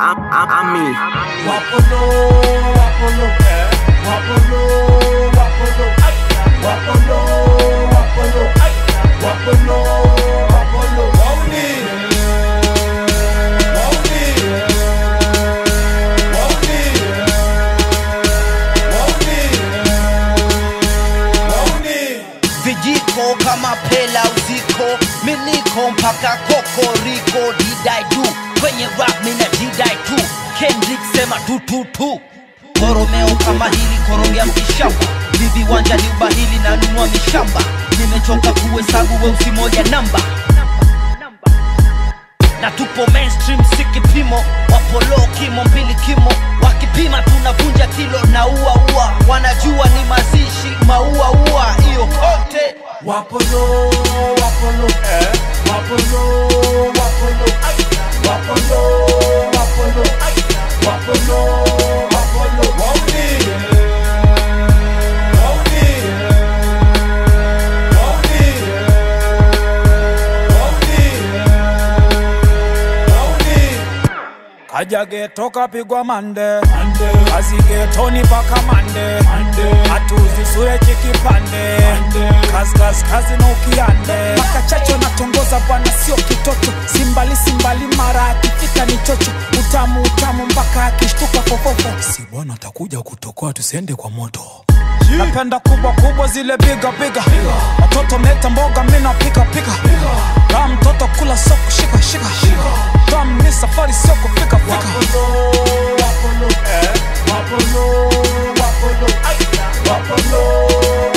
Ami. Wapolo, wapolo, eh. Wapolo, wapolo, ay. Wapolo, wapolo, ay. Wapolo, wapolo, wauni. Wauni. Wauni. Wauni. Wauni. vijiko kama pela uziko miliko mpaka kokoriko didai tu kwenye rap mina didai tu kendrick sema tututu koromeo kama hili korogea mkishamba vivi wanja ni ubahili na nunua mishamba nimechoka kuhesabu weusi moja namba na tupo mainstream si kipimo wapolo kimo mbili kimo wakipima tunavunja kilo na ua ua wanajua ni mazishi maua ua hiyo kote Wapolo, wapolo, eh. Wapolo, wapolo, ay. Wapolo, wapolo, ay. Wapolo, wapolo, wauni. Wauni. Wauni. Wauni. Wauni. kaja geto kapigwa mande kazi getoni paka mande hatuzisure chikipande kazi kazi kazi na ukiande paka chacho natongoza bwana sio kitoto simbali simbali mara akifika ni chocho utamu utamu mpaka akishtuka fofofo si bwana atakuja kutokoa tusiende kwa moto napenda kubwa kubwa zile biga biga watoto mleta mboga mina pika pika kaa mtoto kula soko shika shika tam ni safari sio kufika fika Wapolo, wapolo, eh. Wapolo, wapolo, ay. Wapolo,